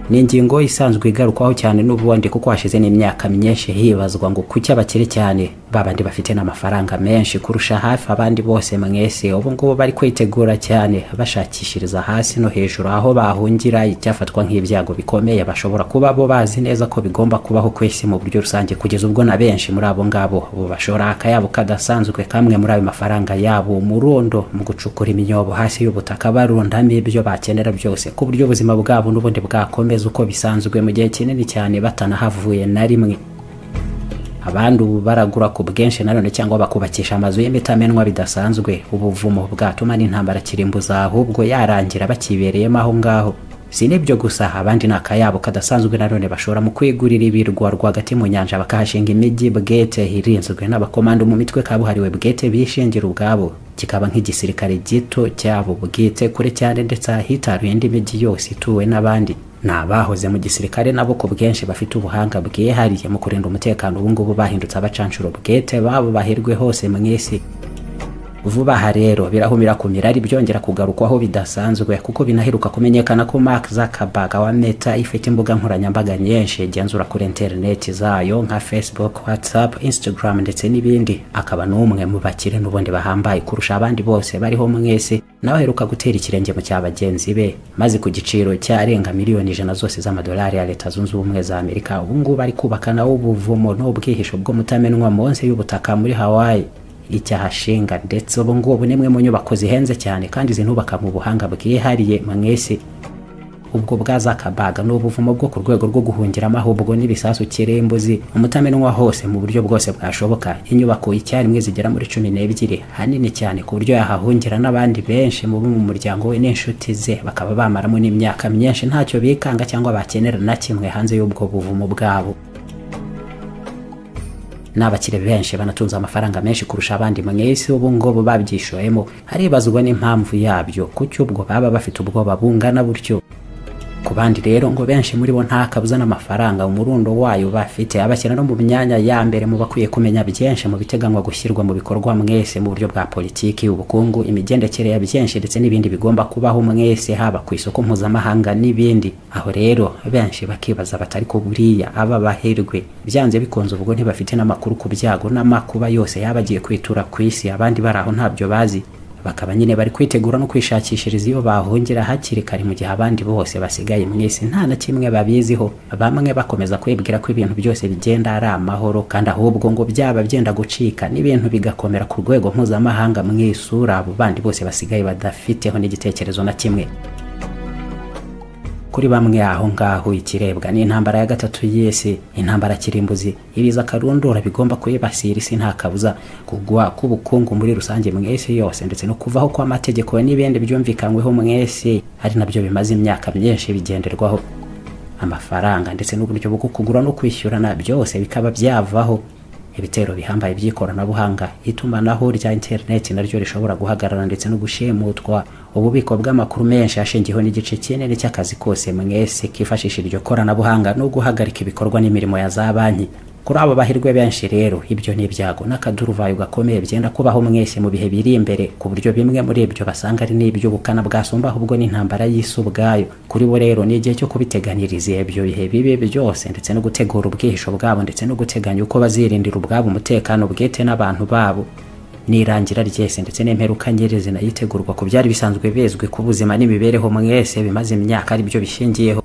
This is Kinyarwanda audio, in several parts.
ni ingingo isanzwe igarukwaho cyane n'ubundi kuko hashize n'imyaka myinshi hibazwa ngo kuki abakire cyane babandi bafite n'amafaranga menshi kurusha hafi abandi bose mwese ubu ngubu bari kwitegura cyane bashakishiriza hasi no hejuru aho bahungira icyafatwa nk'ibyago bikomeye bashobora kuba bo bazi neza ko bigomba kubaho ku isi mu buryo rusange kugeza ubwo na benshi muri abo ngabo bashora akayabo kadasanzwe kamwe muri ayo mafaranga yabo umurundo mu gucukura imyobo hasi y'ubutaka barundamo ibyo bakenera byose ku buryo ubuzima bwabo n'ubundi bwakomeza uko bisanzwe mu gihe kinini cyane batanahavuye na rimwe abandi ubu baragura ku bwinshi nanone cyangwa bakubakisha amazu y'imitamenwa bidasanzwe ubuvumo bwatuma n'intambara kirimbuza ahubwo yarangira bakibereyemo aho ngaho si n'ibyo gusa abandi ni akayabo kadasanzwe nanone bashobora mu kwigurira ibirwa rwagati mu nyanja bakahashinga imijyi bwete irinzwe n'abakomando mu mitwe kabuhariwe bwete bishingira ubwabo kikaba nk'igisirikare gito cyabo bwite kure cyane ndetse ahitaruye indi mijyi yose ituwe n'abandi ni abahoze mu gisirikare nabo ku bwinshi bafite ubuhanga bwihariye mu kurinda umutekano ubungubu bahindutse abacanshuro bwete babo bahirwe hose mu isi vuba aha rero birahumira ku mirari byongera kugarukwaho bidasanzwe kuko binaheruka kumenyekana ko Mark Zuckerberg wa Meta ifite imbuga nkoranyambaga nyinshi igenzura kuri interineti zayo nka Facebook, WhatsApp, Instagram ndetse n'ibindi akaba n'umwe mu bakire n'ubundi bahambaye kurusha abandi bose bariho mwese nawe aheruka gutera ikirenge mu cya bagenzi be maze ku giciro cyarenga miliyoni ijana zose z'amadolari ya leta zunze ubumwe za Amerika ubu ngubu ari kubaka nawo ubuvumo n'ubwihisho bw'umutamenwa munsi y'ubutaka muri Hawaii icyahashinga ndetse ubu ngubu nimwe mu nyubako zihenze cyane kandi zinubaka mu buhanga bwihariye mwese ubwo bwa zakabaga ni ubuvumo bwo ku rwego rwo guhungiramo ahubwo n'ibisasu kirimbuzi umutamenwa hose mu buryo bwose bwashoboka inyubako icyarimwe zigera muri cumi n'ebyiri hanini cyane ku buryo yahahungira n'abandi benshi mu mu muryango we n'inshuti ze bakaba bamaramo n'imyaka myinshi ntacyo bikanga cyangwa bakenera na kimwe hanze y'ubwo buvumo bwabo n'abakire benshi banatunze amafaranga menshi kurusha abandi mu isi ubu ngubu babyishoyemo haribazwa n'impamvu yabyo kuki ubwo baba bafite ubwoba bungana butyo ku bandi rero ngo benshi muri bo nta kabuza n'amafaranga umurundo wayo bafite abashyira no mu myanya ya mbere mu bakwiye kumenya byinshi mu biteganywa gushyirwa mu bikorwa mwese mu buryo bwa politiki ubukungu imigendekere ya byinshi ndetse n'ibindi bigomba kubaho mwese haba ku isoko mpuzamahanga n'ibindi aho rero benshi bakibaza batari ko buriya aba baherwe byanze bikunze ubwo ntibafite n'amakuru ku byago n'amakuba yose yaba agiye kwitura ku isi abandi bari aho ntabyo bazi bakaba nyine bari kwitegura no kwishakishiriza iyo bahungira hakiri kare mu gihe abandi bose basigaye mu isi nta na kimwe babiziho bamwe bakomeza kwibwira ko ibintu byose bigenda ari amahoro kandi ahubwo ngo byaba byenda gucika n'ibintu bigakomera ku rwego mpuzamahanga mu isura abo bandi bose basigaye badafiteho n'igitekerezo na kimwe kuri bamwe aho ngaho ikirebwa ni intambara ya gatatu y'isi intambara kirimbuzi ibiza akarundura bigomba kuyibasira isi nta kabuza kugwa k'ubukungu muri rusange mu isi yose ndetse no kuvaho kw'amategeko n'ibindi byumvikanyweho mu isi ari nabyo bimaze imyaka myinshi bigenderwaho amafaranga ndetse n'uburyo bwo kugura no kwishyurana byose bikaba byavaho ibitero bihambaye by'ikoranabuhanga itumanaho rya interineti naryo rishobora guhagarara ndetse no gushimutwa ububiko bw'amakuru menshi ashingiyeho n'igice kinini cy'akazi kose mwese kifashisha iryo koranabuhanga no guhagarika ibikorwa n'imirimo ya za banki kuri abo bahirwe benshi rero ibyo ni ibyago n'akaduruvayo gakomeye byenda kubaho mwese mu bihe biri imbere ku buryo bimwe muri ibyo basanga ari n'iby'ubukana bwasumba ahubwo n'intambara y'isi ubwayo kuri bo rero ni igihe cyo kubiteganiriza ibyo bihe bibi byose ndetse no gutegura ubwihisho bwabo ndetse no guteganya uko bazirindira ubwabo umutekano bwite n'abantu babo n'irangira ryese ndetse n'imperuka nyerezi nayitegurwa ku byari bisanzwe bizwi ku buzima n'imibereho mwese bimaze imyaka ari byo bishingiyeho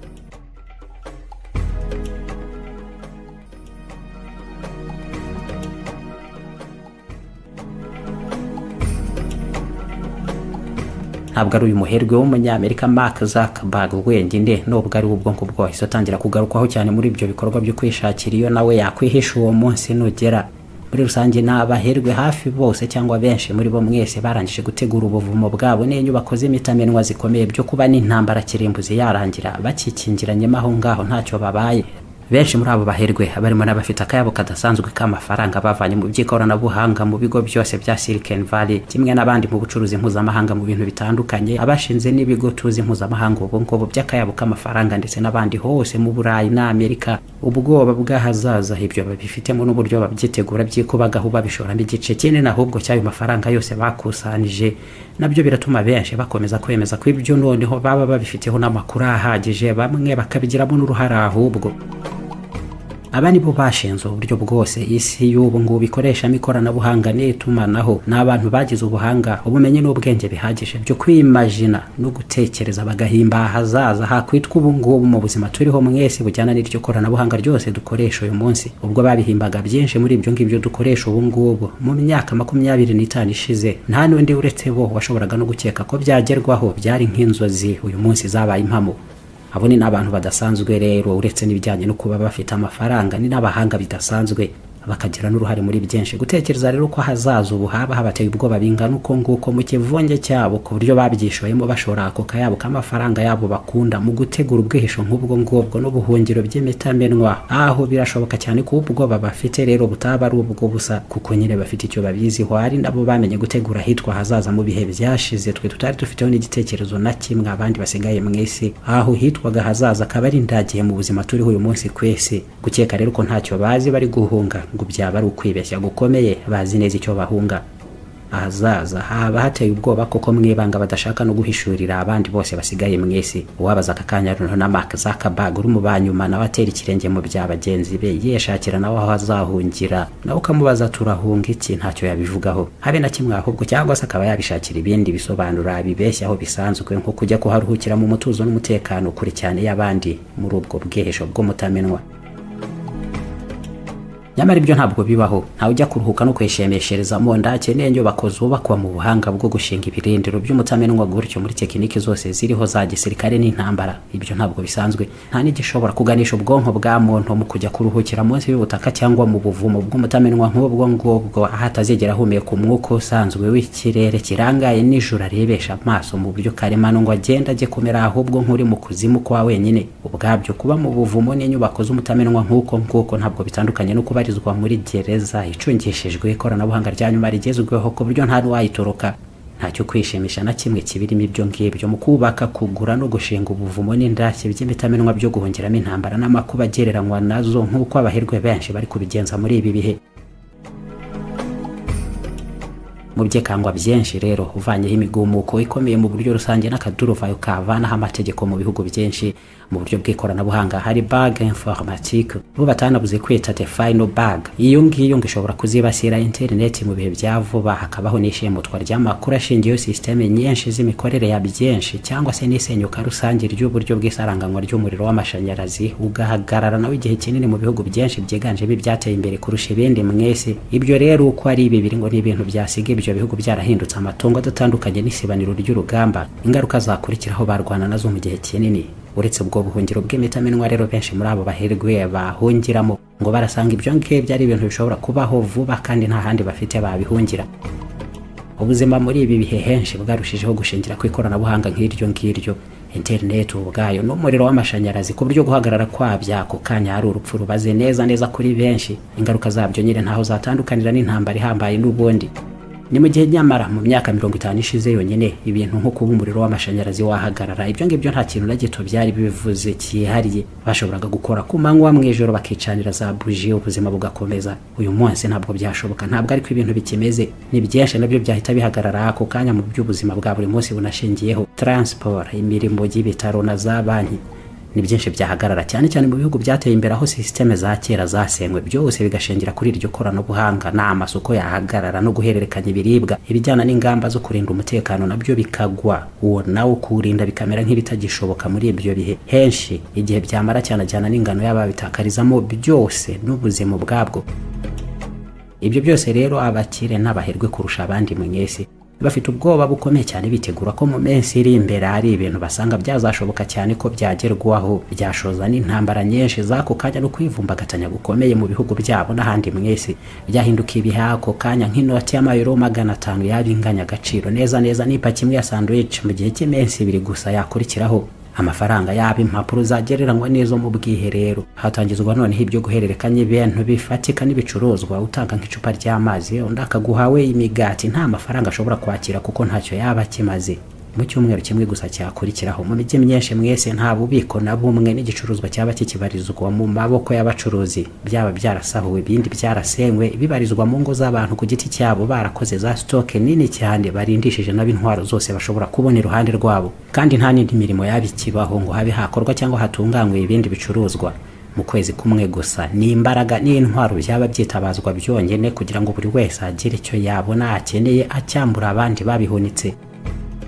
ntabwo ari uyu muherwe w'umunyamerika Mark Zuckerberg wenyine nubwo ari ubwonko bwahise atangira kugarukwaho cyane muri ibyo bikorwa byo kwishakira iyo nawe yakwihisha uwo munsi nugera muri rusange ni abaherwe hafi bose cyangwa benshi muri bo mwese barangije gutegura ubuvumo bwabo n'inyubako z'imitamenwa zikomeye byo kuba n'intambara kirimbuzi yarangira bakikingiranyemo aho ngaho ntacyo babaye benshi muri abo baherwe barimo n'abafite akayabo kadasanzwe k'amafaranga bavanye mu by'ikoranabuhanga mu bigo byose bya Silicon Valley kimwe n'abandi mu bucuruzi mpuzamahanga mu bintu bitandukanye abashinze n'ibigo tuzi mpuzamahanga ubu ngubu by'akayabo k'amafaranga ndetse n'abandi hose mu Burayi n'Amerika ubwoba bw'ahazaza ibyo babifitemo n'uburyo babyitegura by'iko bagaho babishoramo igice kinini ahubwo cy'ayo mafaranga yose bakusanije nabyo biratuma benshi bakomeza kwemeza ko ibyo noneho baba babifiteho n'amakuru ahagije bamwe bakabigiramo n'uruhare ahubwo aba nibo bashinze uburyo bwose isi y'ubu ngubu ikoreshamo ikoranabuhanga n'itumanaho ni abantu bagize ubuhanga ubumenyi n'ubwenge bihagije byo kwimajina no gutekereza bagahimba ahazaza hakwitwa ubu ngubu mu buzima turiho mwese bujyana n'iryo koranabuhanga ryose dukoresha uyu munsi ubwo babihimbaga byinshi muri ibyo ngibyo dukoresha ubu ngubu mu myaka makumyabiri n'itanu ishize nta n'undi uretse bo washoboraga no gukeka ko byagerwaho byari nk'inzozi uyu munsi zabaye impamo abo ni n'abantu badasanzwe rero uretse n'ibijyanye no kuba bafite amafaranga ni n'abahanga bidasanzwe bakagira n'uruhare muri byinshi gutekereza rero ko hazaza ubu haba habateye ubwoba bingana uko nguko mu kivunge cyabo ku buryo babyishoyemo bashora ako kayabo k'amafaranga yabo bakunda mu gutegura ubwihisho nk'ubwo ngubwo n'ubuhungiro by'imitamenwa aho birashoboka cyane ko ubwoba bafite rero butaba ari ubwo busa kuko nyine bafite icyo babiziho hari nabo bamenye gutegura ahitwa hazaza mu bihe byashize twe tutari dufiteho n'igitekerezo na kimwe abandi basigaye mu isi aho hitwa hitwaga hazaza akaba ari indagihe mu buzima turiho uyu munsi kwese gukeka rero ko ntacyo bazi bari guhunga ngo byaba ari ukwibeshya gukomeye bazi neza icyo bahunga ahazaza haba hateye ubwoba koko mwibanga badashaka no guhishurira abandi bose basigaye mu isi uwabaza aka kanya runtu na Mark Zuckerberg uri mu banyuma nawe atera ikirenge mu bya bagenzi be yeshakira nawe aho azahungira nawe ukamubaza turahunga iki ntacyo yabivugaho habe na kimwe ahubwo cyangwa se akaba yabishakira ibindi bisobanura bibeshyaho bisanzwe nko kujya kuharuhukira mu mutuzo n'umutekano kure cyane y'abandi muri ubwo bwihisho bw'umutamenwa nyamara ibyo ntabwo bibaho ntawe ujya kuruhuka no kwishimishiriza mu nda akeneye inyubako zubakwa mu buhanga bwo gushinga ibirindiro by'umutamenwa gutyo muri tekiniki zose ziriho za gisirikare n'intambara ibyo ntabwo bisanzwe nta n'igishobora kuganisha ubwonko bwa muntu mu kujya kuruhukira munsi y'ubutaka cyangwa mu buvumo bw'umutamenwa nk'ubwo ngubwo aho atazigera ahumeka umwuka usanzwe w'ikirere kirangaye n'ijoro arebesha amaso mu buryo karemano ngo agenda ajye kumera ahubwo nk'uri mu kuzimu kwa wenyine ubwabyo kuba mu buvumo n'inyubako z'umutamenwa nk'uko nguko ntabwo bitandukanye no kuba ibarizwa muri gereza icungishijwe ikoranabuhanga rya nyuma rigezweho ku buryo nta n'uwayitoroka ntacyo kwishimisha na kimwe kibirimo ibyo ngibyo mu kubaka kugura no gushinga ubuvumo n'indashyi by'imitamenwa byo guhungiramo intambara n'amakuba agereranywa nazo nk'uko abaherwe benshi bari kubigenza muri ibi bihe mu byekangwa byinshi rero uvanyeho imigumuko ikomeye mu buryo rusange n'akaduruvayo kavanaho amategeko mu bihugu byinshi mu buryo bw'ikoranabuhanga hari bag informatique bo batanabuze kwita the final bag iyo ngiyo ngo ishobora kuzibasira interineti mu bihe bya vuba hakabaho n'ishimutwa ry'amakuru ashingiyeho sisiteme nyinshi z'imikorere ya byinshi cyangwa se n'isenyuka rusange ry'uburyo bw'isaranganywa ry'umuriro w'amashanyarazi ugahagarara nawe igihe kinini mu bihugu byinshi byiganjemo ibyateye imbere kurusha ibindi mwese ibyo rero uko ari bibiri ngo ni ibintu byasiga ibyo bihugu byarahindutse amatungo adatandukanye n'isibaniro ry'urugamba ingaruka zakurikiraho barwana nazo mu gihe kinini uretse ubwo buhungiro bw'imitamenwa rero benshi muri abo baherwe bahungiramo ngo barasanga ibyo ngibyo ari ibintu bishobora kubaho vuba kandi nta handi bafite babihungira ubuzima muri ibi bihe henshi bwarushijeho gushingira ku ikoranabuhanga nk'iryo ngiryo interineti ubwayo n'umuriro w'amashanyarazi ku buryo guhagarara kwabya ako kanya ari urupfu rubaze neza neza kuri benshi ingaruka zabyo nyine ntaho zatandukanira n'intambara ihambaye n'ubundi ni mu gihe nyamara mu myaka mirongo itanu ishize yonyine ibintu nko kuba umuriro w'amashanyarazi wahagarara ibyo ngibyo nta kintu na gito byari bivuze cyihariye bashoboraga gukora ku manywa mu ijoro bakicanira za buji ubuzima bugakomeza uyu munsi ntabwo byashoboka ntabwo ariko ibintu bikimeze ni byinshi nabyo byahita bihagarara ako kanya mu by'ubuzima bwa buri munsi bunashingiyeho taransiporo imirimo y'ibitaro na za banki ni byinshi byahagarara cyane cyane mu bihugu byateye imbere aho sisiteme za kera zasenywe byose bigashingira kuri iryo koranabuhanga ni amasoko yahagarara no guhererekanya ibiribwa ibijyana n'ingamba zo kurinda umutekano nabyo bikagwa uwo nawo kuwurinda bikamera nk'ibitagishoboka muri ibyo bihe henshi igihe byamara cyane cyane n'ingano y'ababitakarizamo byose n'ubuzima bwabwo ibyo byose rero abakire n'abaherwe kurusha abandi mu isi bafite ubwoba bukomeye cyane bitegura ko mu minsi iri imbere hari ibintu basanga byazashoboka cyane ko byagerwaho byashoza n'intambara nyinshi z'ako kanya no kwivumbagatanya gukomeye mu bihugu byabo n'ahandi mu isi byahinduka ibiha ako kanya nk'inoti y'amayero magana atanu yaba inganya agaciro neza neza n'ipaki imwe ya sandwich mu gihe cy'iminsi ibiri gusa yakurikiraho amafaranga yaba impapuro zagereranywa n'izo mu bwiherero hatangizwa noneho ibyo guhererekanya ibintu bifatika n'ibicuruzwa utanga nk'icupa ry'amazi undi akaguha we imigati nta mafaranga ashobora kwakira kuko ntacyo yaba akimaze mu cyumweru kimwe gusa cyakurikiraho mu mijyi myinshi mwese nta bubiko na bumwe n'igicuruzwa cyaba kikibarizwa mu maboko y'abacuruzi byaba byarasahuwe ibindi byarasenywe bibarizwa mu ngo z'abantu ku giti cyabo barakoze za sitoke nini cyane barindishije n'ab'intwaro zose bashobora kubona iruhande rwabo kandi nta n'indi mirimo yaba ikibaho ngo habe hakorwa cyangwa hatunganywe ibindi bicuruzwa mu kwezi kumwe gusa ni imbaraga n'intwaro byaba byitabazwa byonyine kugira ngo buri wese agire icyo yabona akeneye acyambura abandi babihunitse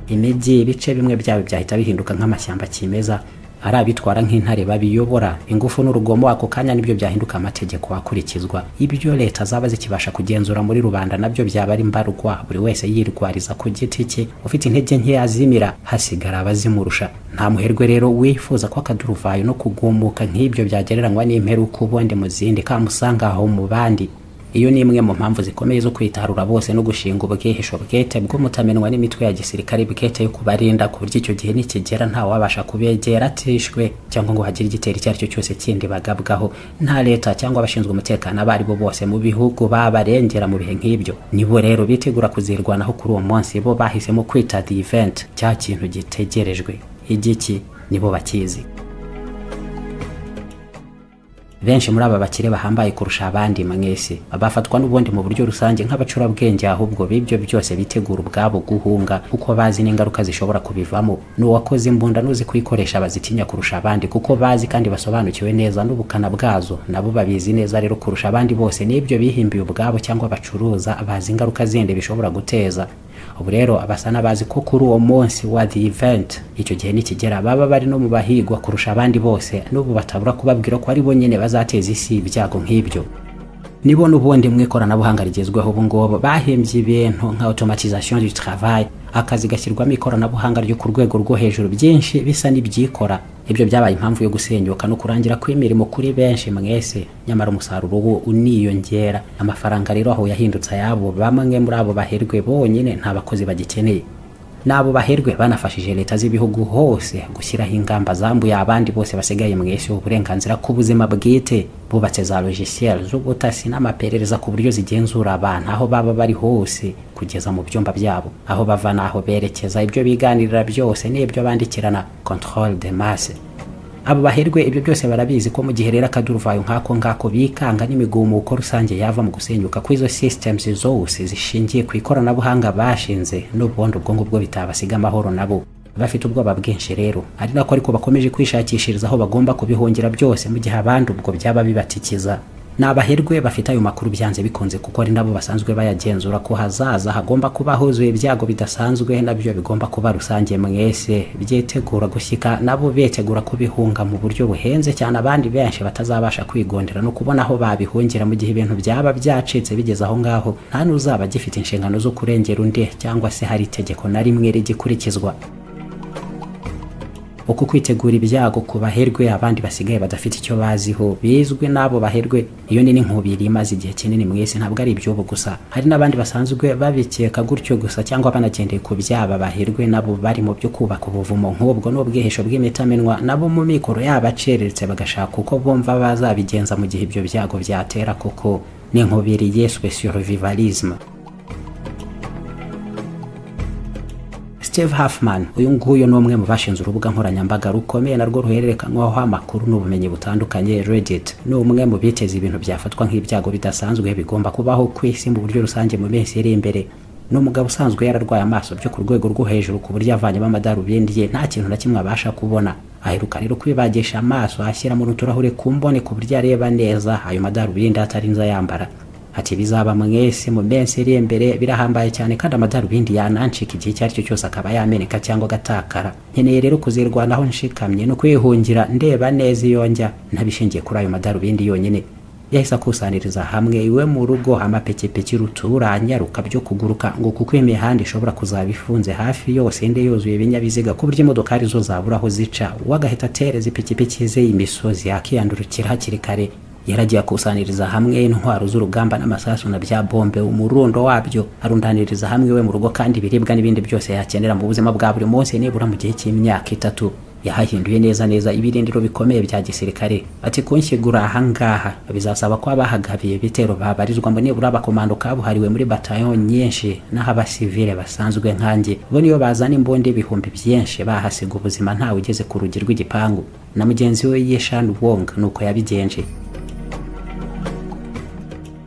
imijyi ibice bimwe byabo byahita bihinduka nk'amashyamba kimeza ari abitwara nk'intare babiyobora ingufu n'urugomo ako kanya nibyo byahinduka amategeko akurikizwa ibyo leta zaba zikibasha kugenzura muri rubanda nabyo byaba ari mbarwa buri wese yirwariza ku giti cye ufite intege nke azimira hasigara abazimurusha nta muherwe rero wifuza ko akaduruvayo no kugumuka nk'ibyo byagereranywa n'imperuka ubundi mu zindi kamusanga aho mu bandi iyo ni imwe mu mpamvu zikomeye zo kwitarura bose no gushinga ubwihisho bwete bw'umutamenwa n'imitwe ya gisirikare bwete yo kubarinda ku buryo icyo gihe nikigera ntawe wabasha kubegera atishwe cyangwa ngo hagire igitero icyo ari cyo cyose kindi bagabwaho nta leta cyangwa abashinzwe umutekano abo ari bo bose mu bihugu babarengera mu bihe nk'ibyo nibo rero bitegura kuzirwanaho kuri uwo munsi bo bahisemo kwita the event cya kintu gitegerejwe igiki nibo bakizi benshi muri aba bakire bahambaye kurusha abandi mwese bafatwa n'ubundi mu buryo rusange nk'abacurabwenge ahubwo b'ibyo byose bitegura ubwabo guhunga kuko bazi n'ingaruka zishobora kubivamo n'uwakoze imbunda n'uzi kuyikoresha bazitinya kurusha abandi kuko bazi kandi basobanukiwe neza n'ubukana bwazo nabo babizi neza rero kurusha abandi bose n'ibyo bihimbiye ubwabo cyangwa bacuruza bazi ingaruka zindi bishobora guteza ubu rero abasa n'abazi ko kuri uwo munsi wa the event icyo gihe nikigera baba bari no mu bahigwa kurusha abandi bose n'ubu batabura kubabwira ko ari bo nyine bazateza isi ibyago nk'ibyo nibo n'ubundi mu ikoranabuhanga rigezweho ubu ngubu bahembye ibintu nka automatisation du travail akazi gashyirwamo ikoranabuhanga ryo ku rwego rwo hejuru byinshi bisa n'ibyikora ibyo byabaye impamvu yo gusenyuka no kurangira kw'imirimo kuri benshi mwese nyamara umusaruro wo uniyongera amafaranga rero aho yahindutse ayabo bamwe muri abo baherwe bonyine nta bakozi bagikeneye n'abo baherwe banafashije leta z'ibihugu hose gushyiraho ingamba zambuye abandi bose basigaye mu isi uburenganzira ku buzima bwite bubatse za logiciel z'ubutasi n'amaperereza ku buryo zigenzura abantu aho baba bari hose kugeza mu byumba byabo aho bava n'aho berekeza ibyo biganirira byose n'ibyo bandikirana control de masse abo baherwe ibyo byose barabizi ko mu gihe rero akaduruvayo nk'ako ngako bikanga n'imigumuko rusange yava mu gusenyuka kw'izo systems zose zishingiye ku ikoranabuhanga bashinze n'ubundi ubwo ngubwo bitabasiga amahoro nabo bafite ubwoba bwinshi rero ari nako ariko bakomeje kwishakishiriza aho bagomba kubihungira byose mu gihe abandi ubwo byaba bibatikiza ni abaherwe bafite ayo makuru byanze bikunze kuko ari nabo basanzwe bayagenzura ko hazaza hagomba kuba huzuye ibyago bidasanzwe nabyo bigomba kuba rusange mwese byitegura gushyika nabo betegura kubihunga mu buryo buhenze cyane abandi benshi batazabasha kwigondera no kubona aho babihungira mu gihe ibintu byaba byacitse bigeze aho ngaho nta n'uzaba gifite inshingano zo kurengera undi cyangwa se hari itegeko na rimwe rigikurikizwa uko kwitegura ibyago ku baherwe abandi basigaye badafite icyo baziho bizwi n'abo baherwe iyo ni n'inkubiri imaze igihe kinini mwese ntabwo ari iby'ubu gusa hari n'abandi basanzwe babikeka gutyo gusa cyangwa banagendeye ku byaba baherwe nabo bari mu byo kubaka ubuvumo nk'ubwo n'ubwihisho bw'imitamenwa nabo mu mikoro yaba acereretse bagashaka uko bumva bazabigenza mu gihe ibyo byago byatera koko n'inkubiri yiswe survivalisme Steve Huffman uyu nguyu ni umwe mu bashinze urubuga nkoranyambaga rukomeye narwo ruhererekanywaho amakuru n'ubumenyi butandukanye Reddit ni umwe mu biteze ibintu byafatwa nk'ibyago bidasanzwe bigomba kubaho ku isi mu buryo rusange mu minsi iri imbere ni umugabo usanzwe yararwaye amaso byo ku rwego rwo hejuru ku buryo avanyemo amadarubindi ye nta kintu na kimwe abasha kubona aheruka rero kwibagisha amaso ashyiramo n'uturahure ku mbone ku buryo areba neza ayo madarubindi atarinze ayambara ati bizaba mwese mu minsi iri imbere birahambaye cyane kandi amadarubindi yanancika igihe icyo ari cyo cyose akaba yameneka cyangwa agatakara nkeneye rero kuzirwanaho nshikamye no kwihungira ndeba neza iyo njya ntabishingiye kuri ayo madarubindi yonyine yahise akusaniriza hamwe iwe mu rugo amapikipiki ruturanyaruka byo kuguruka ngo kuko imihanda ishobora kuzaba ifunze hafi yose inde yuzuye ibinyabiziga ku buryo imodokari zo zabura aho zica we agahita atereza ipikipiki ze imisozi yakiyandurukira hakiri kare yaragiye akusaniriza hamwe intwaro z'urugamba n'amasasu na bya bombe umurundo wabyo arundaniriza hamwe we mu rugo kandi ibiribwa n'ibindi byose yakenera mu buzima bwa buri munsi nibura mu gihe cy'imyaka itatu yahahinduye neza neza ibirindiro bikomeye bya gisirikare ati kunshyigura ahangaha bizasaba ko abahagabiye ibitero babarizwamo nibura abakomando kabuhariwe muri batayo nyinshi n'aho abasivile basanzwe nkanjye bo niyo bazana imbunda ibihumbi byinshi bahasiga ubuzima ntawe ugeze ku rugi rw'igipangu na mugenzi we yishani wong nuko yabigenje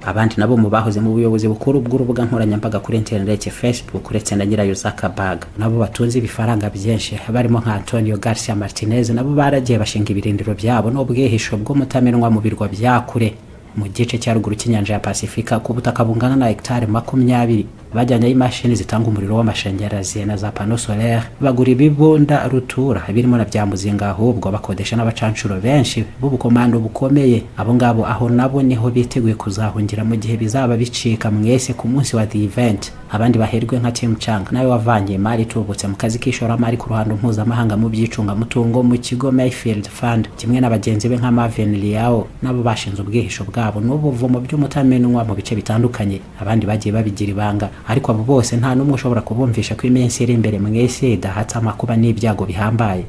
abandi nabo mu bahoze mu buyobozi bukuru bw'urubuga nkoranyambaga kuri interineti facebook uretse na nyirayo zakabaga nabo batunze ibifaranga byinshi barimo nka antonio garcia martinez nabo baragiye bashinga ibirindiro byabo n'ubwihisho bw'umutamenwa mu birwa bya kure mu gice cya ruguru cy'inyanja ya pasifika ku butaka bungana na hegitari makumyabiri bajyanyeho imashini zitanga umuriro w'amashanyarazi na za pano solaire bagura ibibunda rutura birimo na bya muzinga ahubwo bakodesha n'abacancuro benshi b'ubukomando bukomeye abo ngabo aho nabo niho biteguye kuzahungira mu gihe bizaba bicika mwese ku munsi wa the event abandi baherwe nka Tim Chang nawe wavanye imari itubutse mu kazi k'ishoramari ku ruhando mpuzamahanga mu by'icungamutungo mu kigo Mayfield Fund kimwe na bagenzi be nka Marvin Liao nabo bashinze ubwihisho bwabo n'ubuvumo by'umutamenwa mu bice bitandukanye abandi bagiye babigira ibanga ariko abo bose nta n'umwe ushobora kubumvisha ko iminsi iri imbere mwese idahatse amakuba n'ibyago bihambaye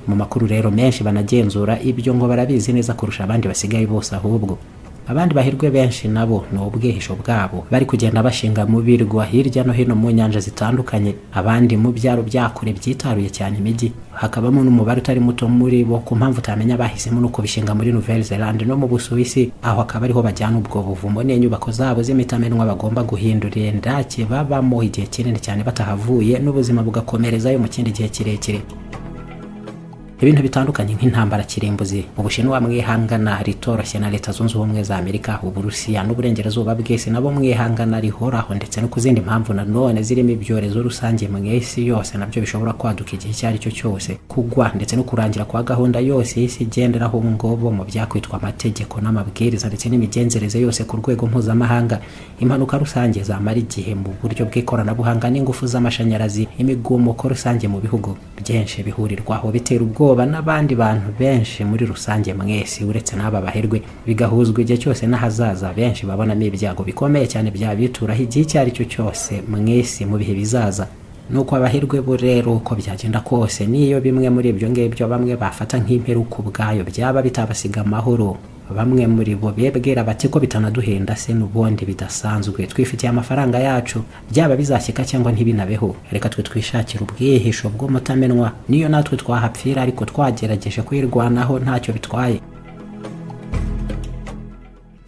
mu makuru rero menshi banagenzura ibyo ngo barabizi neza kurusha abandi basigaye bose ahubwo abandi bahirwe benshi nabo ni ubwihisho bwabo bari kugenda bashinga mu birwa hirya no hino mu nyanja zitandukanye abandi mu byaro byakure byitaruye cyane imijyi hakabamo n'umubare utari muto muri bo ku mpamvu utamenya bahisemo no kubishinga muri nouvelle zelande no mu busuwisi aho akaba ariho bajyana ubwo buvumo n'inyubako zabo z'imitamenwa bagomba guhindurira indake babamo igihe kinini cyane batahavuye n'ubuzima bugakomerezayo mu kindi gihe kirekire ibintu bitandukanye nk'intambara kirimbuzi ubushinwa mwihangana ritoroshye na leta zunze ubumwe za amerika uburusiya n'uburengerazuba bw'isi nabo mwihangana rihoraho ndetse no ku zindi mpamvu nanone zirimo ibyorezo rusange mu isi yose nabyo bishobora kwaduka igihe icyo ari cyo cyose kugwa ndetse no kurangira kwa gahunda yose y'isi igenderaho ubu ngubu mu byakwitwa amategeko n'amabwiriza ndetse n'imigenzereze yose ku rwego mpuzamahanga impanuka rusange zamara igihe mu buryo bw'ikoranabuhanga n'ingufu z'amashanyarazi imigumuko rusange mu bihugu byinshi bihurirwaho bitera ubwoba ubwoba n'abandi bantu benshi muri rusange mwese uretse n'aba baherwe bigahuzwa igihe cyose n'ahazaza benshi babonamo ibyago bikomeye cyane byabituraho igihe icyo ari cyo cyose mwese mu bihe bizaza nuko abaherwe bo rero uko byagenda kose niyo bimwe muri ibyo ngibyo bamwe bafata nk'imperuka ubwayo byaba bitabasiga amahoro bamwe muri bo bebwira bati ko bitanaduhenda se n'ubundi bidasanzwe twifitiye amafaranga yacu byaba bizashyika cyangwa ntibinabeho reka twe twishakira ubwihisho bw'umutamenwa niyo natwe twahapfira ariko twagerageje kwirwanaho ntacyo bitwaye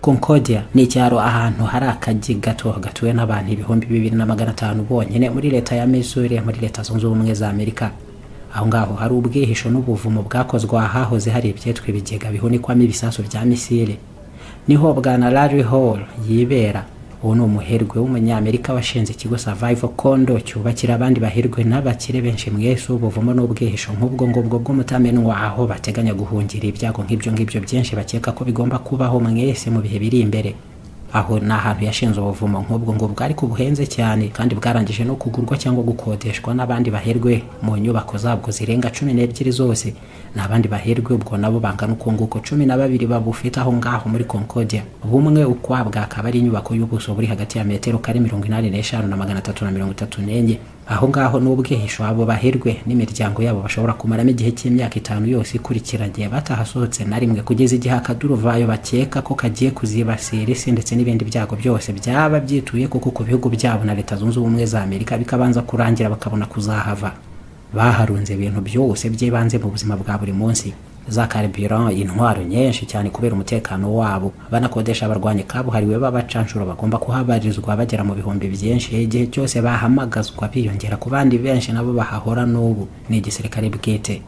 Concordia ni icyaro ahantu hari akagi gato gatuwe n'abantu ibihumbi bibiri na magana atanu bonyine muri leta ya Missouri muri leta zunze ubumwe za Amerika aho ngaho hari ubwihisho n'ubuvumo bwakozwe ahahoze hari ibyitwa ibigega bihunikwamo ibisasu bya misile niho bwana Larry Hall yibera ubu ni umuherwe w'umunyamerika washinze ikigo Survival Condo cyubakira abandi baherwe n'abakire benshi mwese ubuvumo n'ubwihisho nk'ubwo ngubwo bw'umutamenwa aho bateganya guhungira ibyago nk'ibyo ngibyo byinshi bakeka ko bigomba kubaho mwese mu bihe biri imbere aho ni ahantu yashinze ubuvumo nk'ubwo ngubwo ariko buhenze cyane kandi bwarangije no kugurwa cyangwa gukodeshwa n'abandi baherwe mu nyubako zabwo zirenga cumi n'ebyiri zose ni abandi baherwe ubwo nabo bangana ukunguko cumi na babiri babufite aho ngaho muri concordia bumwe ukwabwa akaba ari inyubako y'ubuso buri hagati ya metero kare mirongo inani n'eshanu na magana atatu na mirongo itatu n'enye aho ngaho n'ubwihisho abo baherwe n'imiryango yabo bashobora kumaramo igihe cy'imyaka itanu yose ikurikiranye batahasohotse na rimwe kugeza igihe akaduruvayo bakeka ko kagiye kuzibasira isi ndetse n'ibindi byago byose byaba byituye kuko ku bihugu byabo na leta zunze ubumwe za amerika bikabanza kurangira bakabona kuzahava baharunze ibintu byose by'ibanze mu buzima bwa buri munsi za carburant intwaro nyinshi cyane kubera umutekano wabo banakodesha abarwanyi kabuhariwe b'abacanshuro bagomba kuhabarizwa bagera mu bihumbi byinshi igihe cyose bahamagazwa biyongera ku bandi benshi nabo bahahora n'ubu ni igisirikare bwite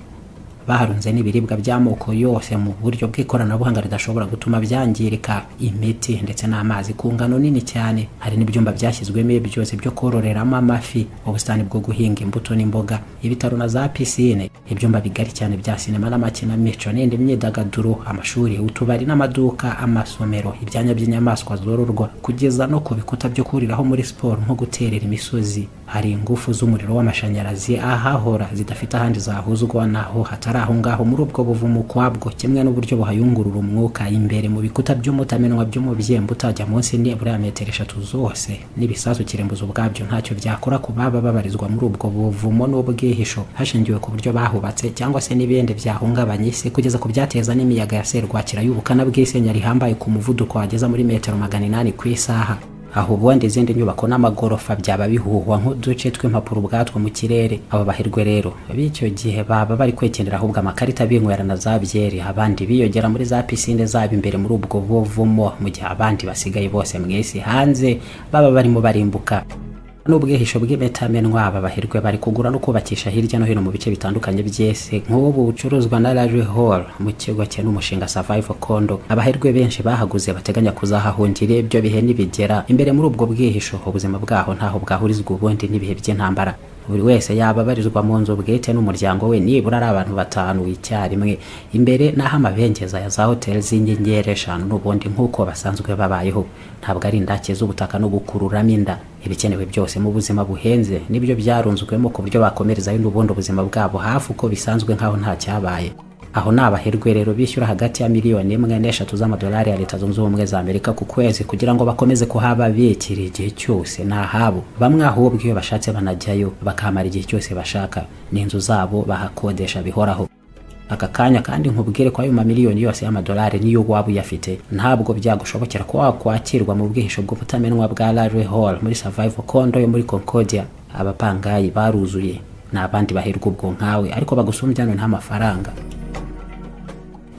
baharunze n'ibiribwa by'amoko yose mu buryo bw'ikoranabuhanga ridashobora gutuma byangirika imiti ndetse n'amazi ku ngano nini cyane hari n'ibyumba byashyizwemo byose byo kororeramo amafi ubusitani bwo guhinga imbuto n'imboga ibitaro na za pisine ibyumba bigari cyane bya sinema n'amakinamico n'indi myidagaduro amashuri utubari n'amaduka amasomero ibyanya by'inyamaswa zororwa kugeza no ku bikuta byo kuriraho muri siporo nko guterera imisozi hari ingufu z'umuriro w'amashanyarazi ahahora zidafite ahandi zahuzwa naho hatari ari aho ngaho muri ubwo buvumo ukwabwo kimwe n'uburyo buhayungurura umwuka imbere mu bikuta by'umutamenwa by'umubyemba utajya munsi nibura ya metero eshatu zose n'ibisasu kirembuzo ubwabyo ntacyo byakora ku baba babarizwa muri ubwo buvumo n'ubwihisho hashingiwe ku buryo bahubatse cyangwa se n'ibindi byahungabanya isi kugeza ku byateza n'imiyaga ya serwakira y'ubukana bw'isenya rihambaye ku muvuduko wageza muri metero magana inani ku isaha aho ubundi izindi nyubako n'amagorofa byaba bihuhwa nk'uduce tw'impapuro ubwatwo mu kirere abo bahirwe rero b'icyo gihe baba bari kwekenera ahubwo amakarita binywera na za byeri abandi biyogera muri za pisine zabo imbere muri ubwo buvumo mu gihe abandi basigaye bose mw'isi hanze baba barimo barimbuka n'ubwihisho bw'imitamenwa aba bahirwe bari kugura no kubakisha hirya no hino mu bice bitandukanye by'isi nk'ubu bucuruzwa na Larry Hall mu kigo cye n'umushinga Survival Condo abahirwe benshi bahaguze bateganya kuzahahungira ibyo bihe nibigera imbere muri ubwo bwihisho ubuzima bwaho ntaho bwahurizwa ubundi n'ibihe by'intambara buri wese yaba abarizwa mu nzu bwite n'umuryango we nibura ari abantu batanu icyarimwe imbere n'aho amabengeza ya za hoteli z'inyenyeri eshanu n'ubundi nk'uko basanzwe babayeho ntabwo ari indake z'ubutaka no gukururamo inda ibikenewe byose mu buzima buhenze nibyo byarunzwemo ku buryo bakomerezayo n'ubundi ubuzima bwabo hafi uko bisanzwe nk'aho nta cyabaye aho ni abaherwe rero bishyura hagati ya miliyoni imwe n'eshatu z'amadolari ya leta zunze ubumwe za amerika ku kwezi kugira ngo bakomeze kuhaba biyekira igihe cyose ni ahabo bamwe ahubwo iyo bashatse banajyayo bakahamara igihe cyose bashaka ni inzu zabo bahakodesha bihoraho aka kanya kandi nkubwire ko ayo mamiliyoni yose y'amadolari niyo waba uyafite ntabwo byagushobokera ko wakwakirwa mu bwihisho bw'ubutamenwa bwa Larry Hall muri Survival Condo yo muri Concordia abapangayi baruzuye n'abandi baherwa ubwo nkawe ariko bagusumbyano nta mafaranga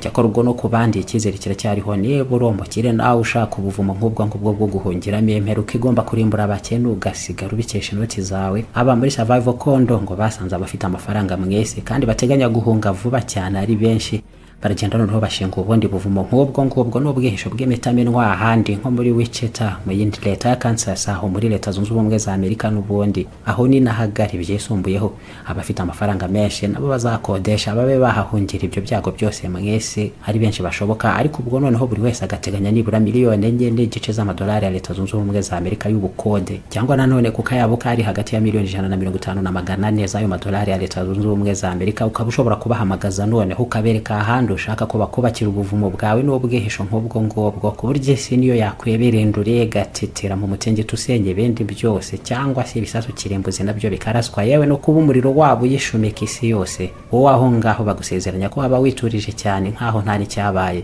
cyakora ubwo no ku bandi icyizere kiracyariho nibura umukire nawe ushaka ubuvumo nk'ubwo ngubwo bwo guhungiramo imperuka igomba kurimbura abakene ugasigara ubikesha inoti zawe aba muri survival kondo ngo basanze abafite amafaranga mwese kandi bateganya guhunga vuba cyane ari benshi baragenda noneho bashinga ubundi buvumo nk'ubwo ngubwo n'ubwihisho bw'imitamenwa ahandi nko muri Wichita mu yindi leta ya Kansas aho muri leta zunze ubumwe za Amerika n'ubundi aho ni nahagari byisumbuyeho abafite amafaranga menshi nabo bazakodesha babe bahahungira ibyo byago byose mwese ari benshi bashoboka ariko ubwo noneho buri wese agateganya nibura miliyoni enye n'igice z'amadolari ya leta zunze ubumwe za Amerika y'ubukode cyangwa nanone kuko yabo ari hagati ya miliyoni ijana na mirongo itanu na magana ane z'ayo madolari ya leta zunze ubumwe za Amerika ukaba ushobora kubahamagaza noneho ukabereka ahandi kandi ushaka ko bakubakira ubuvumo bwawe n'ubwihisho nk'ubwo ngubwo ku buryo isi niyo yakweberendura igatetera mu mutingito usenya ibindi byose cyangwa se ibisasu kirembuzi nabyo bikaraswa yewe no kuba umuriro wabo uyishumika isi yose wowe aho ngaho bagusezeranya ko waba witurije cyane nk'aho nta n'icyabaye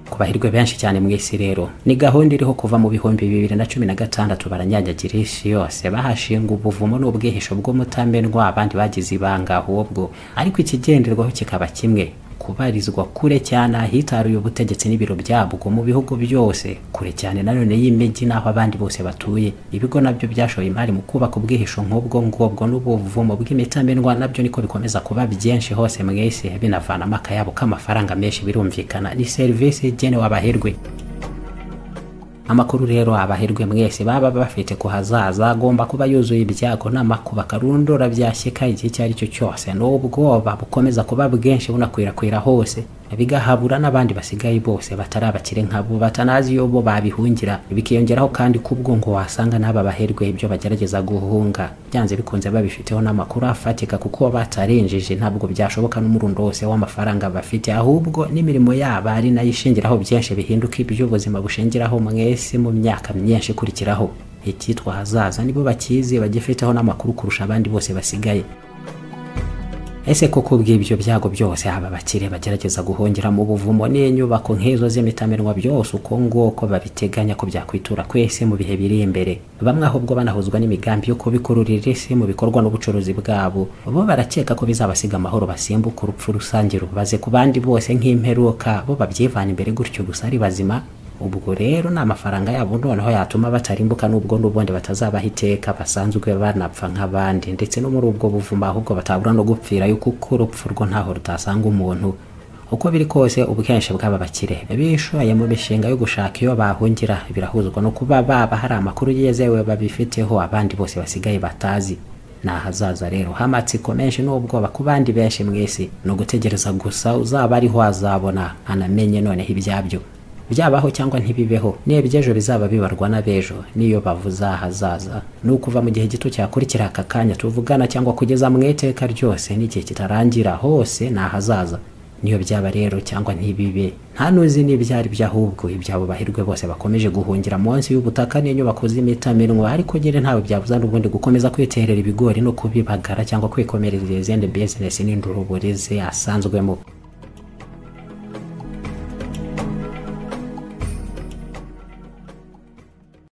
ku bahirwe benshi cyane mu isi rero ni gahunda iriho kuva mu bihumbi bibiri na cumi na gatandatu baranyanyagira isi yose bahashinga ubuvumo n'ubwihisho bw'umutamenwa abandi bagize ibanga ahubwo ariko ikigenderwaho kikaba kimwe kubarizwa kure cyane ahitaruye ubutegetsi n'ibiro byabwo mu bihugu byose kure cyane nanone y'imijyi n'aho abandi bose batuye ibigo nabyo byashoye imari mu kubaka ubwihisho nk'ubwo ngubwo n'ubuvumo bw'imitamenwa nabyo niko bikomeza kuba byinshi hose mu isi binavanamo akayabo k'amafaranga menshi birumvikana ni serivisi igenewe abahirwe amakuru rero abahirwe mwese baba bafite ku hazaza agomba kuba yuzuye ibyago n'amakuba karundura byashyika igihe icyo ari cyo cyose n'ubwoba bukomeza kuba bwinshi bunakwirakwira hose bigahabura n'abandi basigaye bose batari abakire nkabo batanazi yo bo babihungira bikiyongeraho kandi kubwo ngo wasanga n'aba baherwe ibyo bagerageza guhunga byanze bikunze babifiteho n'amakuru afatika kuko batarinjije ntabwo byashoboka n'umurundo wose w'amafaranga bafite ahubwo n'imirimo yabo ari nayo ishingiraho byinshi bihinduka iby'ubuzima bushingiraho mwese mu myaka myinshi ikurikiraho icyitwa hazaza nibo bakizi bagifiteho n'amakuru kurusha abandi bose basigaye ese koko bw'ibyo byago byose aba bakire bagerageza guhungira mu buvumo n'inyubako nk'izo z'imitamenwa byose uko nguko babiteganya ko byakwitura kwese mu bihe biri imbere bamwe ahubwo banahuzwa n'imigambi yo kubikururira isi mu bikorwa n'ubucuruzi bwabo bo barakeka ko bizabasiga amahoro basimbuka urupfu rusange rubaze ku bandi bose nk'imperuka bo babyivana imbere gutyo gusa ari bazima ubwo rero ni amafaranga yabo noneho yatuma batarimbuka n'ubwo n'ubundi batazabaho iteka basanzwe banapfa nk'abandi ndetse no muri ubwo buvuma ahubwo batabura no gupfirayo kuko urupfu rwo ntaho rutasanga umuntu uko biri kose ubwinshi bw'aba bakire bishoye mu mishinga yo gushaka iyo bahungira birahuzwa no kuba baba hari amakuru yizewe babifiteho abandi bose basigaye batazi ni ahazaza rero hamatsiko menshi n'ubwoba ku bandi benshi mw'isi ni ugutegereza gusa uzaba ariho wazabona anamenye noneho ibyabyo byabaho cyangwa ntibibeho niba iby'ejo bizaba bibarwa n'abejo niyo bavuze ahazaza ni ukuva mu gihe gito cyakurikira aka kanya tuvugana cyangwa kugeza mu iteka ryose n'igihe kitarangira hose ni ahazaza niyo byaba rero cyangwa ntibibe nta n'uzi n'ibyo ari byo ahubwo ibyabo bahirwe bose bakomeje guhungira munsi y'ubutaka n'inyubako z'imitamenwa ariko nyine ntawe byabuza n'ubundi gukomeza kwiterera ibigori no kubibagara cyangwa kwikomereza izindi bizinesi n'induruburize asanzwemo